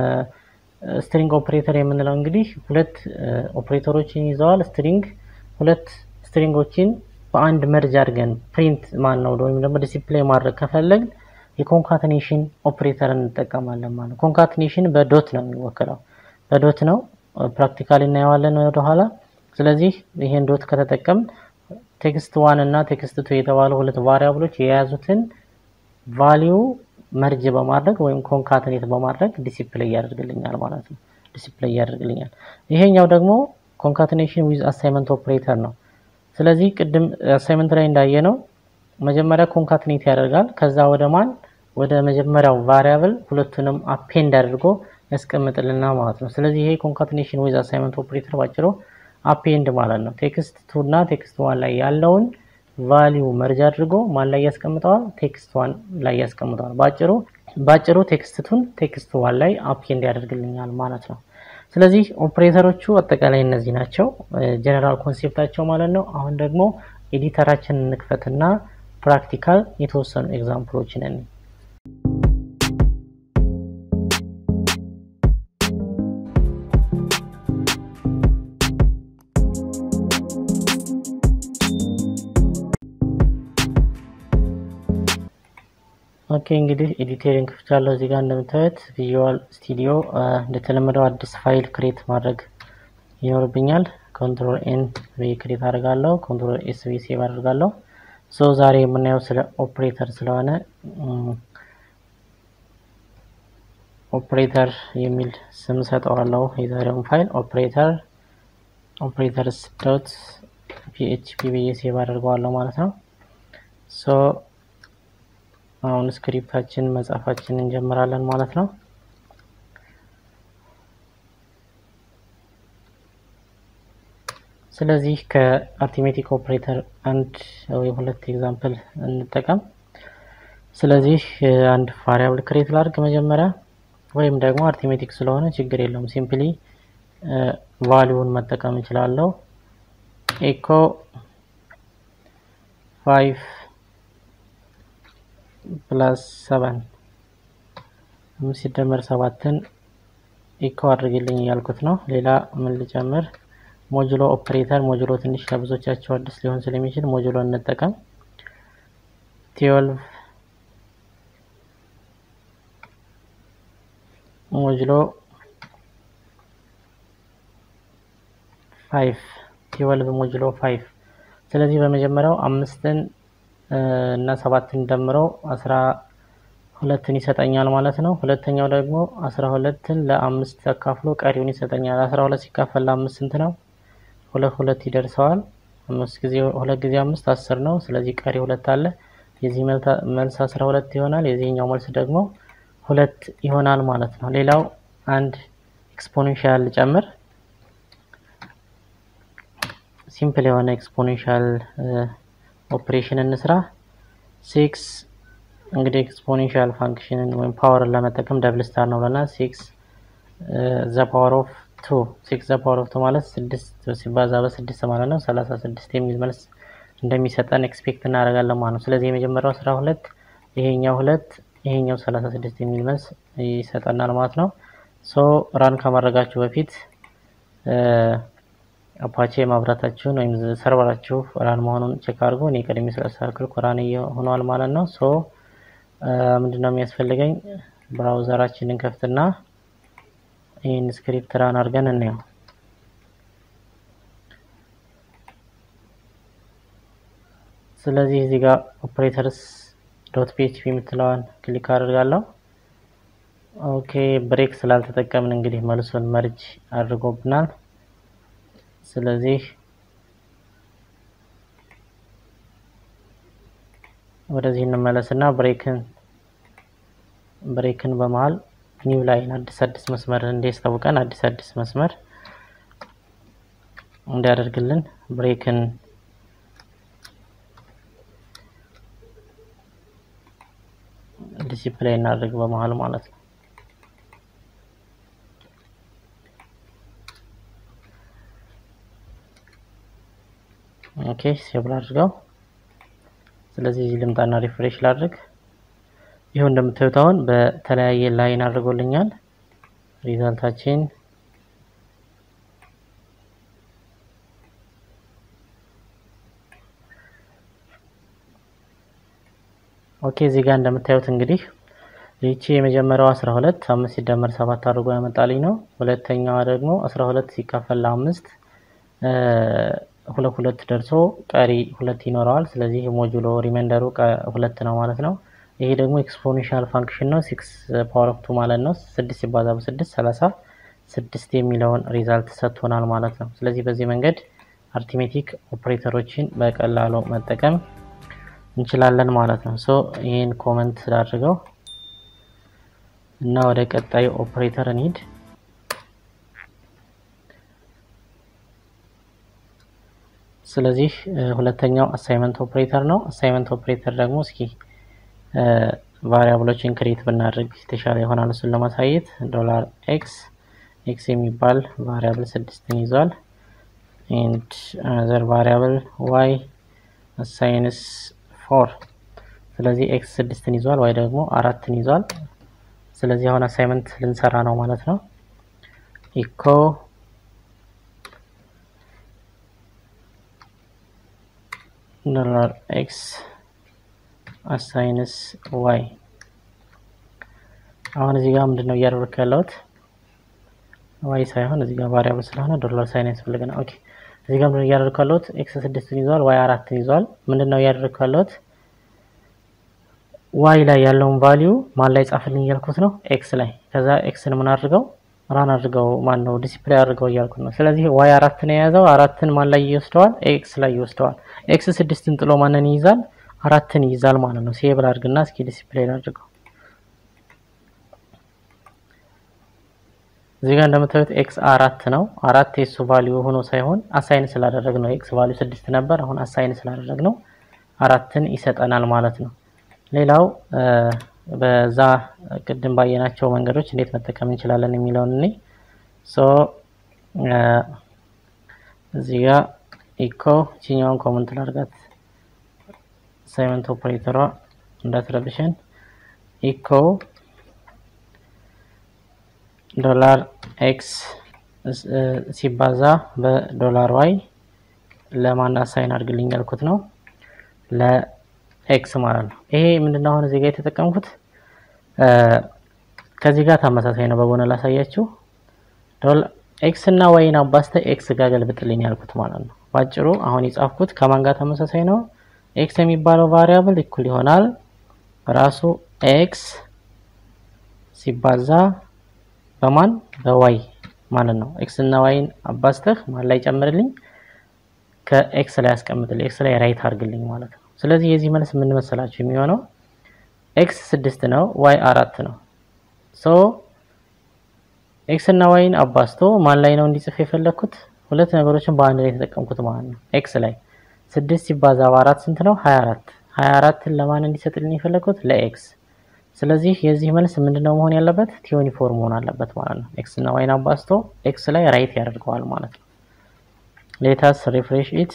ስትሪንግ ኦፕሬተር የምንለው እንግዲህ ሁለት ኦፕሬተሮችን ይዘዋል። ስትሪንግ ሁለት ስትሪንጎችን በአንድ መርጅ አድርገን ፕሪንት ማን ነው ወይም ደግሞ ዲሲፕሌይ ማድረግ ከፈለግ የኮንካትኔሽን ኦፕሬተር እንጠቀማለን ማለት ነው። ኮንካትኔሽን በዶት ነው የሚወክለው፣ በዶት ነው። ፕራክቲካሊ እናየዋለን ወደኋላ። ስለዚህ ይሄን ዶት ከተጠቀም ቴክስት ዋን እና ቴክስት ቱ የተባሉ ሁለት ቫሪያብሎች የያዙትን ቫሊዩ መርጅ በማድረግ ወይም ኮንካትኔት በማድረግ ዲሲፕሌይ ያደርግልኛል ማለት ነው። ዲሲፕሌይ ያደርግልኛል። ይሄኛው ደግሞ ኮንካትኔሽን ዊዝ አሳይመንት ኦፕሬተር ነው። ስለዚህ ቅድም አሳይመንት ላይ እንዳየ ነው መጀመሪያ ኮንካትኔት ያደርጋል። ከዛ ወደ ማን ወደ መጀመሪያው ቫሪያብል ሁለቱንም አፔንድ አድርጎ ያስቀምጥልና ማለት ነው። ስለዚህ ይሄ ኮንካትኔሽን ዊዝ አሳይመንት ኦፕሬተር ባጭሩ አፔንድ ማለት ነው። ቴክስት ቱ እና ቴክስት ዋን ላይ ያለውን ቫሊዩ መርጅ አድርጎ ማን ላይ ያስቀምጠዋል? ቴክስት ዋን ላይ ያስቀምጠዋል። ባጭሩ ባጭሩ ቴክስት ቱን ቴክስት ዋን ላይ አፔንድ ያደርግልኛል ማለት ነው። ስለዚህ ኦፕሬተሮቹ አጠቃላይ እነዚህ ናቸው፣ ጀነራል ኮንሴፕታቸው ማለት ነው። አሁን ደግሞ ኤዲተራችንን እንክፈትና ፕራክቲካል የተወሰኑ ኤግዛምፕሎችን እኔ ኦኬ እንግዲህ ኤዲተሪንግ ክፍቻለሁ። እዚህ ጋር እንደምታዩት ቪዥዋል ስቱዲዮ እንደተለመደው አዲስ ፋይል ክሬት ማድረግ ይኖርብኛል። ኮንትሮል ኤን ብዬ ክሬት አድርጋለሁ። ኮንትሮል ኤስ ብዬ ሴቭ አድርጋለሁ። ሶ ዛሬ የምናየው ስለ ኦፕሬተር ስለሆነ ኦፕሬተር የሚል ስም ሰጠዋለሁ። የዛሬውን ፋይል ኦፕሬተር ኦፕሬተርስ ዶት ፒኤችፒ ብዬ ሴቭ አድርገዋለሁ ማለት ነው። ሶ አሁን ስክሪፕታችን መጻፋችን እንጀምራለን ማለት ነው። ስለዚህ ከአርቲሜቲክ ኦፕሬተር አንድ ወይ ሁለት ኤግዛምፕል እንጠቀም። ስለዚህ አንድ ቫሪያብል ክሬት ላድርግ መጀመሪያ፣ ወይም ደግሞ አርቲሜቲክ ስለሆነ ችግር የለውም ሲምፕሊ ቫሊዩን መጠቀም እችላለሁ። ኤኮ ፋይቭ ፕላስ ሰቨን አምስት ሲደመር ሰባትን ኢኮ አድርግልኝ እያልኩት ነው። ሌላ ምን ልጨምር? ሞጁሎ ኦፕሬተር ሞጁሎ ትንሽ ለብዙዎቻቸው አዲስ ሊሆን ስለሚችል ሞጁሎ እንጠቀም። ትዌልቭ ሞጁሎ ፋይቭ ትዌልቭ ሞጁሎ ፋይቭ። ስለዚህ በመጀመሪያው አምስትን እና ሰባትን ደምረው አስራ ሁለትን ይሰጠኛል ማለት ነው። ሁለተኛው ደግሞ አስራ ሁለትን ለአምስት ተካፍሎ ቀሪውን ይሰጠኛል። አስራ ሁለት ሲካፈል ለአምስት ስንት ነው? ሁለት ሁለት ይደርሰዋል። አምስት ጊዜ ሁለት ጊዜ አምስት አስር ነው። ስለዚህ ቀሪ ሁለት አለ። የዚህ መልስ አስራ ሁለት ይሆናል። የዚህኛው መልስ ደግሞ ሁለት ይሆናል ማለት ነው። ሌላው አንድ ኤክስፖኔንሻል ጨምር ሲምፕል የሆነ ኤክስፖኔንሻል ኦፕሬሽን እንስራ። ሲክስ እንግዲህ ኤክስፖኔንሻል ፋንክሽንን ወይም ፓወርን ለመጠቀም ደብል ስታር ነው ብለናል። ሲክስ ዘ ፓወር ኦፍ ቱ ሲክስ ዘ ፓወር ኦፍ ቱ ማለት ስድስት ሲባዛ በስድስት ማለት ነው። ሰላሳ ስድስት የሚል መልስ እንደሚሰጠን ኤክስፔክት እናደርጋለን ማለት ነው። ስለዚህ የመጀመሪያው አስራ ሁለት ይሄኛው ሁለት ይሄኛው ሰላሳ ስድስት የሚል መልስ ይሰጠናል ማለት ነው። ሶ ራን ከማድረጋችሁ በፊት አፓቼ ማብራታችሁን ወይም ሰርቨራችሁ ራን መሆኑን ቼክ አድርጎ እኔ ቀድሜ ስለተስተካከልኩ ራን ሆኗል ማለት ነው። ሶ ምንድነው የሚያስፈልገኝ? ብራውዘራችንን ከፍትና ይህን ስክሪፕት ራን አድርገን እንየው። ስለዚህ እዚህ ጋር ኦፕሬተርስ ዶት ፒኤችፒ የምትለዋን ክሊክ አድርጋለሁ። ኦኬ ብሬክ ስላልተጠቀምን እንግዲህ መልሱን መርጅ አድርጎብናል። ስለዚህ ወደዚህ እንመለስና ብሬክን ብሬክን በመሃል ኒው ላይን አዲስ አዲስ መስመር እንዲያስታውቀን አዲስ አዲስ መስመር እንዲያደርግልን ብሬክን ዲሲፕሊን እናድርግ በመሃል ማለት ነው። ኦኬ ሴቭ ላድርገው። ስለዚህ እዚህ ልምጣና ሪፍሬሽ ላድርግ። ይኸው እንደምታዩት አሁን በተለያየ ላይን አድርጎልኛል ሪዛልታችን ኦኬ እዚህ ጋር እንደምታዩት እንግዲህ ይቺ የመጀመሪያው 12 አምስት ሲደመር ሰባት አድርጎ ያመጣልኝ ነው። ሁለተኛዋ ደግሞ 12 ሲካፈል ለአምስት ሁለት ሁለት ደርሶ ቀሪ ሁለት ይኖረዋል። ስለዚህ ሞጁሎ ሪሜንደሩ ሁለት ነው ማለት ነው። ይሄ ደግሞ ኤክስፖኔንሻል ፋንክሽን ነው። ሲክስ ፓወር ኦፍ ቱ ማለት ነው። ስድስት ሲባዛ በስድስት ሰላሳ ስድስት የሚለውን ሪዛልት ሰጥቶናል ማለት ነው። ስለዚህ በዚህ መንገድ አርቲሜቲክ ኦፕሬተሮችን በቀላሉ መጠቀም እንችላለን ማለት ነው። ሶ ይህን ኮመንት አድርገው እና ወደ ቀጣዩ ኦፕሬተር እንሂድ። ስለዚህ ሁለተኛው አሳይመንት ኦፕሬተር ነው። አሳይመንት ኦፕሬተር ደግሞ እስኪ ቫሪያብሎችን ክሬት ብናደርግ የተሻለ ይሆናል። እሱን ለማሳየት ዶላር ኤክስ ኤክስ የሚባል ቫሪያብል ስድስትን ይዟል። ኤንድ አዘር ቫሪያብል ዋይ አሳይንስ ፎር ስለዚህ ኤክስ ስድስትን ይዟል፣ ዋይ ደግሞ አራትን ይዟል። ስለዚህ አሁን አሳይመንት ልንሰራ ነው ማለት ነው። ኢኮ ዶላር ኤክስ አሳይንስ ዋይ። አሁን እዚህ ጋር ምንድን ነው እያደረግኩ ያለሁት? ዋይ ሳይሆን እዚህ ጋር ቫሪያብል ስለሆነ ዶላር ሳይን ያስፈልገናል። ኦኬ እዚህ ጋር ምንድን ነው እያደረግኩ ያለሁት? ኤክስ ስድስትን ይዟል፣ ዋይ አራትን ይዟል። ምንድን ነው እያደረግኩ ያለሁት? ዋይ ላይ ያለውን ቫሊዩ ማን ላይ ጻፍልኝ እያልኩት ነው? ኤክስ ላይ። ከዛ ኤክስን ምን አድርገው ራን አድርገው ማን ነው ዲስፕሌይ አድርገው እያልኩት ነው። ስለዚህ ዋይ አራትን የያዘው አራትን ማን ላይ ይወስደዋል? ኤክስ ላይ ይወስደዋል። ኤክስ ስድስትን ጥሎ ማንን ይይዛል? አራትን ይይዛል ማለት ነው። ሴብል አድርግና እስኪ ዲስፕሌይ አድርገው። እዚህ ጋር እንደምታዩት ኤክስ አራት ነው። አራት የሱ ቫሊዩ ሆኖ ሳይሆን አሳይን ስላደረግ ነው። ኤክስ ቫሊዩ ስድስት ነበር። አሁን አሳይን ስላደረግ ነው አራትን ይሰጠናል ማለት ነው። ሌላው በዛ ቅድም ባየናቸው መንገዶች እንዴት መጠቀም እንችላለን የሚለውን እኔ ሶ እዚህ ጋር ኢኮ ቺኛውን ኮመንት ላድርጋት አሳይመንት ኦፕሬተሯ እንዳትረብሸን ኢኮ ዶላር ኤክስ ሲባዛ በዶላር ዋይ ለማን አሳይን አድርግልኝ ያልኩት ነው ለኤክስ ማለት ነው። ይሄ ምንድነው አሁን እዚህ ጋር የተጠቀምኩት ከዚህ ጋር ተመሳሳይ ነው። በጎን ላሳያችሁ። ኤክስ እና ዋይን አባስተ ኤክስ ጋር ገልብጥልኝ ያልኩት ማለት ነው። ባጭሩ አሁን የጻፍኩት ከማን ጋር ተመሳሳይ ነው? ኤክስ የሚባለው ቫሪያብል እኩል ይሆናል ራሱ ኤክስ ሲባዛ በማን በዋይ ማለት ነው። ኤክስ እና ዋይን አባስተህ ማን ላይ ጨምርልኝ? ከኤክስ ላይ ያስቀምጥልኝ፣ ኤክስ ላይ ራይት አድርግልኝ ማለት ነው። ስለዚህ የዚህ መልስ ምን መሰላችሁ የሚሆነው ኤክስ ስድስት ነው፣ ዋይ አራት ነው። ሶ ኤክስ እና ዋይን አባስቶ ማን ላይ ነው እንዲጽፍ የፈለግኩት? ሁለት ነገሮችን በአንድ ላይ የተጠቀምኩት ማለት ነው። ኤክስ ላይ ስድስት ሲባዛ በአራት ስንት ነው? ሀያ አራት ሀያ አራትን ለማን እንዲሰጥልኝ የፈለግኩት? ለኤክስ ስለዚህ የዚህ መልስ ምንድነው መሆን ያለበት? ቲዩኒፎርም መሆን አለበት ማለት ነው። ኤክስ እና ዋይን አባስቶ ኤክስ ላይ ራይት ያደርገዋል ማለት ነው። ሌታስ ሪፍሬሽ ኢት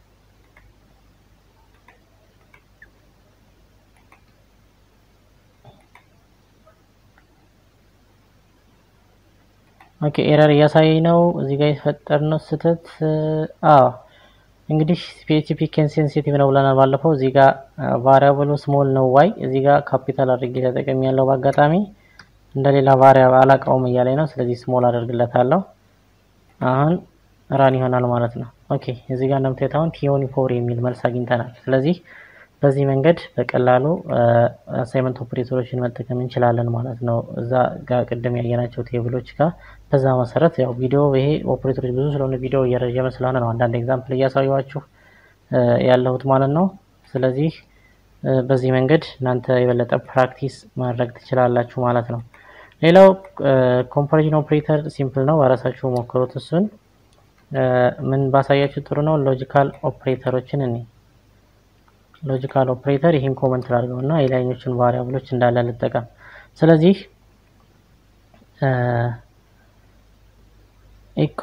ኦኬ ኤረር እያሳየኝ ነው። እዚህ ጋር የተፈጠርነው ስህተት አዎ እንግዲህ ፒኤችፒ ኬን ሴንሲቲቭ ነው ብለናል ባለፈው። እዚህ ጋር ቫሪያብሉ ስሞል ነው ዋይ፣ እዚህ ጋር ካፒታል አድርጌ ተጠቅሜ ያለው በአጋጣሚ እንደሌላ ቫሪያብል አላውቀውም እያለኝ ነው። ስለዚህ ስሞል አደርግለታለሁ። አሁን ራን ይሆናል ማለት ነው። ኦኬ እዚህ ጋር እንደምታዩት አሁን ቲዩኒፎር የሚል መልስ አግኝተናል። ስለዚህ በዚህ መንገድ በቀላሉ አሳይመንት ኦፕሬተሮችን መጠቀም እንችላለን ማለት ነው። እዛ ጋር ቅድም ያየናቸው ቴብሎች ጋር በዛ መሰረት ያው ቪዲዮ ይሄ ኦፕሬተሮች ብዙ ስለሆነ ቪዲዮ እየረጀመ ስለሆነ ነው አንዳንድ ኤግዛምፕል እያሳየኋችሁ ያለሁት ማለት ነው። ስለዚህ በዚህ መንገድ እናንተ የበለጠ ፕራክቲስ ማድረግ ትችላላችሁ ማለት ነው። ሌላው ኮምፓሪዥን ኦፕሬተር ሲምፕል ነው፣ በራሳችሁ ሞክሩት። እሱን ምን ባሳያችሁ ጥሩ ነው። ሎጂካል ኦፕሬተሮችን እኔ ሎጂካል ኦፕሬተር ይህን ኮመንት ላድርገው እና የላይኞችን ቫሪያብሎች እንዳለ ልጠቀም። ስለዚህ ኢኮ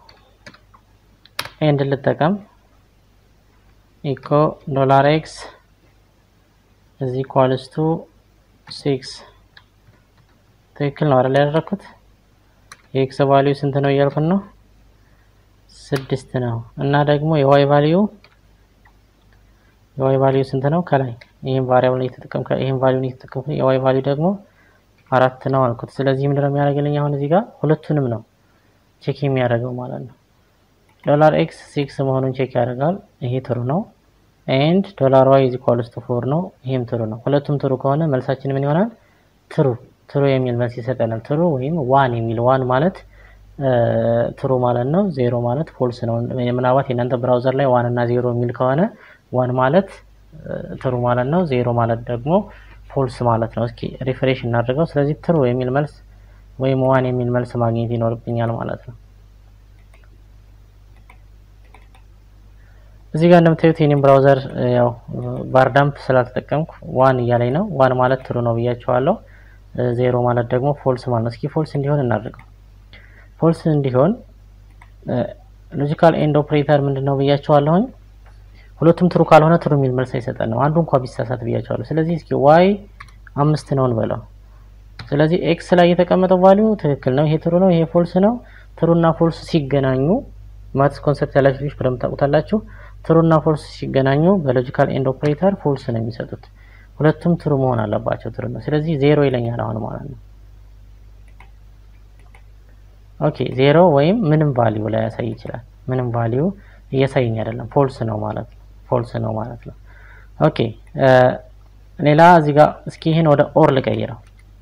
ኤንድ ልጠቀም። ኢኮ ዶላር ኤክስ እዚ ኢኳልስ ቱ ሲክስ ትክክል ነው አይደል ያደረኩት? የኤክስ ቫሊዩ ስንት ነው እያልኩን ነው? ስድስት ነው እና ደግሞ የዋይ ቫሊዩ የዋይ ቫሊዩ ስንት ነው? ከላይ ይሄን ቫሪያብል እየተጠቀምኩ ይሄን ቫሊዩ እየተጠቀምኩ የዋይ ቫሊዩ ደግሞ አራት ነው አልኩት። ስለዚህ ምንድነው የሚያደርግልኝ አሁን እዚህ ጋር ሁለቱንም ነው ቼክ የሚያደርገው ማለት ነው። ዶላር ኤክስ ሲክስ መሆኑን ቼክ ያደርጋል። ይሄ ትሩ ነው። ኤንድ ዶላር ዋይ ኢዝ ኢኳልስ ቱ ፎር ነው። ይሄም ትሩ ነው። ሁለቱም ትሩ ከሆነ መልሳችን ምን ይሆናል? ትሩ ትሩ የሚል መልስ ይሰጠናል። ትሩ ወይም ዋን የሚል ዋን ማለት ትሩ ማለት ነው። ዜሮ ማለት ፎልስ ነው። ምናልባት የእናንተ ብራውዘር ላይ ዋን እና ዜሮ የሚል ከሆነ ዋን ማለት ትሩ ማለት ነው። ዜሮ ማለት ደግሞ ፎልስ ማለት ነው። እስኪ ሪፍሬሽ እናድርገው። ስለዚህ ትሩ የሚል መልስ ወይም ዋን የሚል መልስ ማግኘት ይኖርብኛል ማለት ነው። እዚህ ጋር እንደምታዩት የኔም ብራውዘር ያው ባርዳምፕ ስላልተጠቀምኩ ዋን እያለኝ ነው። ዋን ማለት ትሩ ነው ብያቸዋለሁ። ዜሮ ማለት ደግሞ ፎልስ ማለት ነው። እስኪ ፎልስ እንዲሆን እናድርገው። ፎልስ እንዲሆን ሎጂካል ኤንድ ኦፕሬተር ምንድን ነው ብያቸዋለሁኝ። ሁለቱም ትሩ ካልሆነ ትሩ የሚል መልስ አይሰጠንም። አንዱ እንኳ ቢሳሳት ብያቸዋለሁ። ስለዚህ እስኪ ዋይ አምስት ነው እንበለው። ስለዚህ ኤክስ ላይ የተቀመጠው ቫሊዩ ትክክል ነው። ይሄ ትሩ ነው፣ ይሄ ፎልስ ነው። ትሩና ፎልስ ሲገናኙ ማትስ ኮንሰፕት ያላችሁ ልጆች በደንብ ታውቁታላችሁ። ትሩና ፎልስ ሲገናኙ በሎጂካል ኤንድ ኦፕሬተር ፎልስ ነው የሚሰጡት። ሁለቱም ትሩ መሆን አለባቸው። ትሩ ነው። ስለዚህ ዜሮ ይለኛል አሁን ማለት ነው። ኦኬ ዜሮ ወይም ምንም ቫሊዩ ላይ ያሳይ ይችላል። ምንም ቫሊዩ እያሳየኝ አይደለም፣ ፎልስ ነው ማለት ነው። ፎልስ ነው ማለት ነው። ኦኬ ሌላ እዚህ ጋር እስኪ ይህን ወደ ኦር ልቀይረው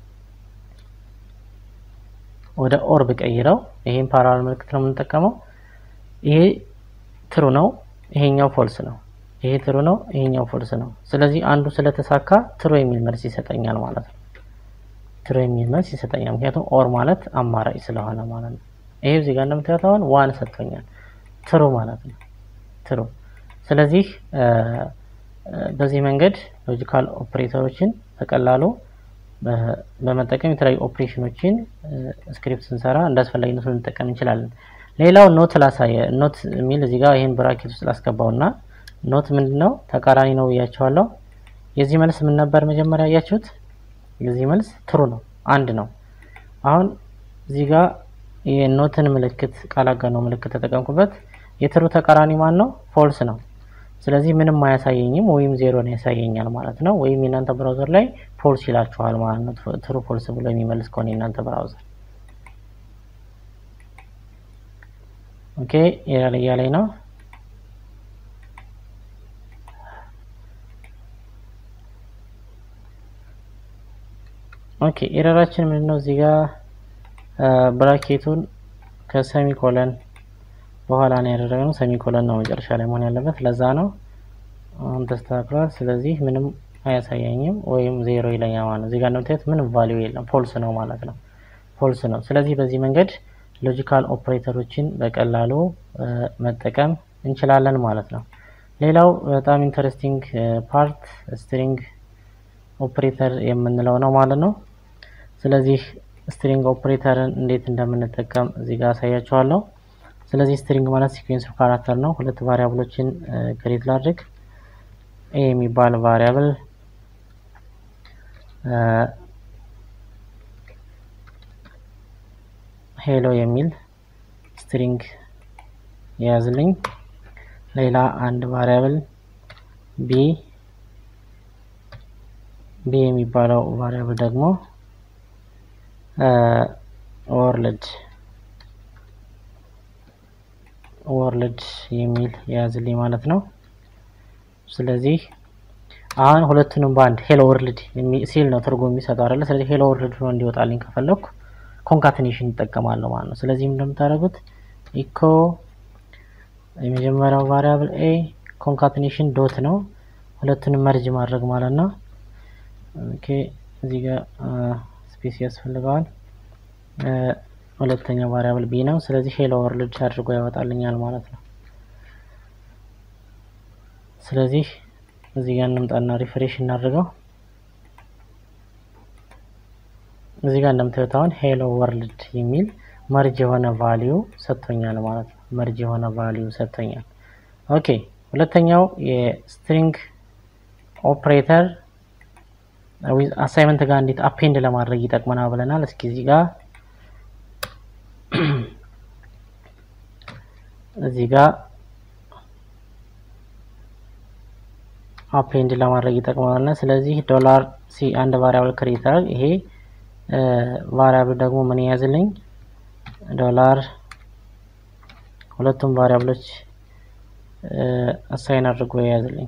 ወደ ኦር ብቀይረው ይሄን ፓራል ምልክት ነው የምንጠቀመው። ይሄ ትሩ ነው፣ ይሄኛው ፎልስ ነው። ይሄ ትሩ ነው፣ ይሄኛው ፎልስ ነው። ስለዚህ አንዱ ስለተሳካ ትሩ የሚል መልስ ይሰጠኛል ማለት ነው። ትሩ የሚል መልስ ይሰጠኛል፣ ምክንያቱም ኦር ማለት አማራጭ ስለሆነ ማለት ነው። ይሄ እዚህ ጋር እንደምታዩት አሁን ዋን ሰጥቶኛል፣ ትሩ ማለት ነው። ትሩ ስለዚህ በዚህ መንገድ ሎጂካል ኦፕሬተሮችን በቀላሉ በመጠቀም የተለያዩ ኦፕሬሽኖችን ስክሪፕት ስንሰራ እንዳስፈላጊነቱ ልንጠቀም እንችላለን። ሌላው ኖት ላሳየ ኖት የሚል እዚህ ጋር ይህን ብራኬት ውስጥ ላስገባው እና ኖት ምንድን ነው ተቃራኒ ነው ብያቸዋለሁ። የዚህ መልስ ምን ነበር መጀመሪያ ያያችሁት? የዚህ መልስ ትሩ ነው፣ አንድ ነው። አሁን እዚህ ጋር የኖትን ምልክት ቃላጋ ነው ምልክት ተጠቀምኩበት። የትሩ ተቃራኒ ማን ነው? ፎልስ ነው። ስለዚህ ምንም አያሳየኝም ወይም ዜሮን ያሳየኛል ማለት ነው። ወይም የእናንተ ብራውዘር ላይ ፎልስ ይላችኋል ማለት ነው። ትሩ ፎልስ ብሎ የሚመልስ ከሆነ የእናንተ ብራውዘር ኦኬ ኤረር እያለኝ ነው። ኦኬ ኤረራችን ምንድን ነው? እዚህ ጋር ብራኬቱን ከሰሚኮለን በኋላ ነው ያደረግነው። ሰሚኮለን ነው መጨረሻ ላይ መሆን ያለበት። ለዛ ነው አሁን ተስተካክሏል። ስለዚህ ምንም አያሳየኝም ወይም ዜሮ ይለኛል ማለት ነው። እዚህ ጋር እንደምታዩት ምንም ቫሊዩ የለም፣ ፎልስ ነው ማለት ነው። ፎልስ ነው። ስለዚህ በዚህ መንገድ ሎጂካል ኦፕሬተሮችን በቀላሉ መጠቀም እንችላለን ማለት ነው። ሌላው በጣም ኢንተረስቲንግ ፓርት ስትሪንግ ኦፕሬተር የምንለው ነው ማለት ነው። ስለዚህ ስትሪንግ ኦፕሬተርን እንዴት እንደምንጠቀም እዚህ ጋር አሳያችኋለሁ። ስለዚህ ስትሪንግ ማለት ሲኩዌንስ ኦፍ ካራክተር ነው። ሁለት ቫሪያብሎችን ክሬት ላድርግ። ኤ የሚባል ቫሪያብል ሄሎ የሚል ስትሪንግ የያዝልኝ። ሌላ አንድ ቫሪያብል ቢ ቢ የሚባለው ቫሪያብል ደግሞ ወርልድ ወርልድ የሚል የያዝልኝ ማለት ነው። ስለዚህ አሁን ሁለቱንም በአንድ ሄሎ ወርልድ ሲል ነው ትርጉም የሚሰጠው አይደለ? ስለዚህ ሄሎ ወርልድ ሆኖ እንዲወጣልኝ ከፈለኩ ኮንካትኔሽን ይጠቀማለሁ ማለት ነው። ስለዚህ እንደምታደርጉት ኢኮ የመጀመሪያው ቫሪያብል ኤ ኮንካትኔሽን ዶት ነው። ሁለቱንም መርጅ ማድረግ ማለት ነው። ኦኬ እዚህ ጋር ስፔስ ያስፈልገዋል። ሁለተኛው ቫሪያብል ቢ ነው። ስለዚህ ሄሎ ወርልድ አድርጎ ያወጣልኛል ማለት ነው። ስለዚህ እዚህ ጋር እንምጣና ሪፍሬሽ እናድርገው። እዚህ ጋር እንደምታዩት አሁን ሄሎ ወርልድ የሚል መርጅ የሆነ ቫሊዩ ሰጥቶኛል ማለት ነው። መርጅ የሆነ ቫሊዩ ሰጥቶኛል። ኦኬ ሁለተኛው የስትሪንግ ኦፕሬተር ዊዝ አሳይመንት ጋር እንዴት አፔንድ ለማድረግ ይጠቅመናል ብለናል። እስኪ እዚህ ጋር እዚህ ጋር አፔንድ ለማድረግ ይጠቅመናል። ስለዚህ ዶላር ሲ አንድ ቫሪያብል ክሬተር ይሄ ቫሪያብል ደግሞ ምን ያዝልኝ ዶላር ሁለቱም ቫሪያብሎች አሳይን አድርጎ የያዝልኝ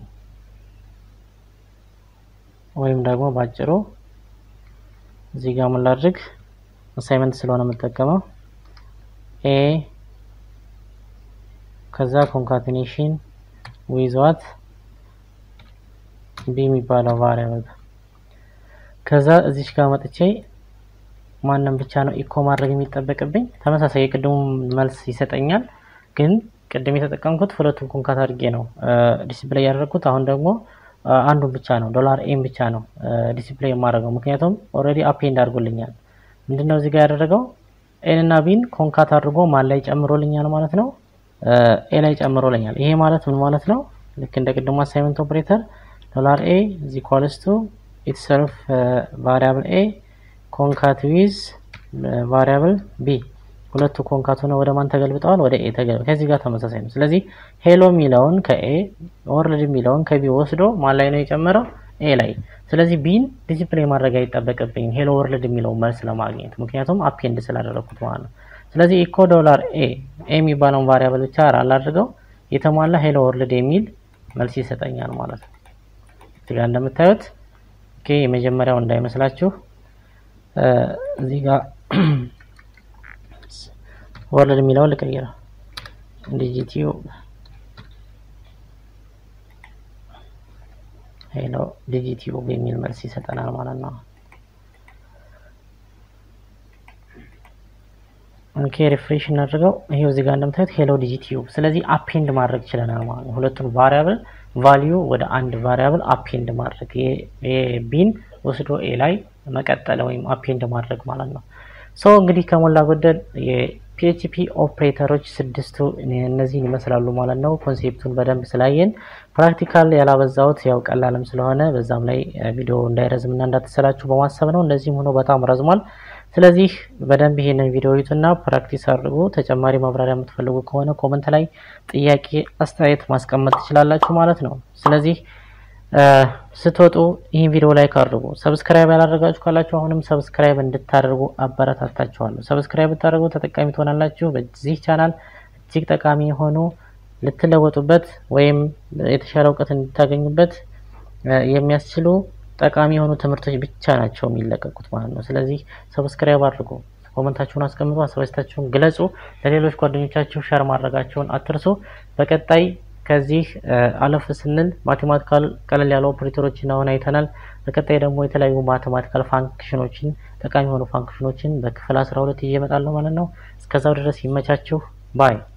ወይም ደግሞ ባጭሩ እዚህ ጋር ምን ላድርግ አሳይመንት ስለሆነ የምጠቀመው ኤ ከዛ ኮንካቲኔሽን ዊዝዋት ቢ የሚባለው ቫሪያብል ከዛ እዚች ጋር መጥቼ ማንም ብቻ ነው ኢኮ ማድረግ የሚጠበቅብኝ። ተመሳሳይ የቅድሙ መልስ ይሰጠኛል፣ ግን ቅድም የተጠቀምኩት ሁለቱም ኮንካት አድርጌ ነው ዲስፕሌይ ያደረግኩት። አሁን ደግሞ አንዱን ብቻ ነው ዶላር ኤም ብቻ ነው ዲስፕሌይ የማደርገው፣ ምክንያቱም ኦልሬዲ አፔንድ አድርጎልኛል። ምንድነው እዚህ ጋር ያደረገው ኤን እና ቢን ኮንካት አድርጎ ማን ላይ ጨምሮልኛል ማለት ነው ኤ ላይ ጨምሮልኛል። ይሄ ማለት ምን ማለት ነው? ልክ እንደ ቅድሙ አሳይመንት ኦፕሬተር ዶላር ኤ ኢዝ ኢኳልስ ቱ ኢትሰልፍ ቫሪያብል ኤ ኮንካት ዊዝ ቫሪያብል ቢ ሁለቱ ኮንካት ሆነ ወደ ማን ተገልብጠዋል? ወደ ኤ ተገልብጠዋል። ከዚህ ጋር ተመሳሳይ ነው። ስለዚህ ሄሎ የሚለውን ከኤ ወርልድ የሚለውን ከቢ ወስዶ ማን ላይ ነው የጨመረው? ኤ ላይ። ስለዚህ ቢን ዲስፕሌይ ማድረግ አይጠበቅብኝም ሄሎ ወርልድ የሚለውን መልስ ለማግኘት ምክንያቱም አፔንድ ስላደረኩት ማለት ነው። ስለዚህ ኢኮ ዶላር ኤ ኤ የሚባለውን ቫሪያብል ብቻ አላድርገው የተሟላ ሄሎ ወርልድ የሚል መልስ ይሰጠኛል ማለት ነው። እዚህ ጋር እንደምታዩት ኦኬ የመጀመሪያው እንዳይመስላችሁ እዚህ ጋር ወርልድ የሚለውን ልቀይረው ዲጂቲዩ ሄሎ ዲጂቲዩ የሚል መልስ ይሰጠናል ማለት ነው። ኦኬ ሪፍሬሽ እናድርገው። ይሄው እዚህ ጋር እንደምታዩት ሄሎ ዲጂቲዩብ። ስለዚህ አፔንድ ማድረግ ችለናል ማለት ነው። ሁለቱን ቫሪያብል ቫሊዩ ወደ አንድ ቫሪያብል አፔንድ ማድረግ ቢን ወስዶ ኤ ላይ መቀጠል ወይም አፔንድ ማድረግ ማለት ነው። ሶ እንግዲህ ከሞላ ጎደል የፒኤችፒ ኦፕሬተሮች ስድስቱ እነዚህን ይመስላሉ ማለት ነው። ኮንሴፕቱን በደንብ ስላየን ፕራክቲካል ያላበዛውት ያው ቀላልም ስለሆነ በዛም ላይ ቪዲዮ እንዳይረዝምና እንዳትሰላችሁ በማሰብ ነው። እንደዚህም ሆኖ በጣም ረዝሟል። ስለዚህ በደንብ ይሄንን ቪዲዮ ይዩትና ፕራክቲስ አድርጉ። ተጨማሪ ማብራሪያ የምትፈልጉ ከሆነ ኮመንት ላይ ጥያቄ፣ አስተያየት ማስቀመጥ ትችላላችሁ ማለት ነው። ስለዚህ ስትወጡ ይህን ቪዲዮ ላይክ አድርጉ። ሰብስክራይብ ያላደረጋችሁ ካላችሁ አሁንም ሰብስክራይብ እንድታደርጉ አበረታታችኋለሁ። ሰብስክራይብ ብታደርጉ ተጠቃሚ ትሆናላችሁ። በዚህ ቻናል እጅግ ጠቃሚ የሆኑ ልትለወጡበት ወይም የተሻለ እውቀት እንድታገኙበት የሚያስችሉ ጠቃሚ የሆኑ ትምህርቶች ብቻ ናቸው የሚለቀቁት ማለት ነው። ስለዚህ ሰብስክራይብ አድርጉ፣ ኮመንታችሁን አስቀምጡ፣ ሀሳባችሁን ግለጹ፣ ለሌሎች ጓደኞቻችሁ ሸር ማድረጋቸውን አትርሱ። በቀጣይ ከዚህ አለፍ ስንል ማቴማቲካል ቀለል ያሉ ኦፕሬተሮችን አሁን አይተናል። በቀጣይ ደግሞ የተለያዩ ማቴማቲካል ፋንክሽኖችን ጠቃሚ የሆኑ ፋንክሽኖችን በክፍል አስራ ሁለት ይዤ እመጣለሁ ማለት ነው። እስከዛው ድረስ ይመቻችሁ ባይ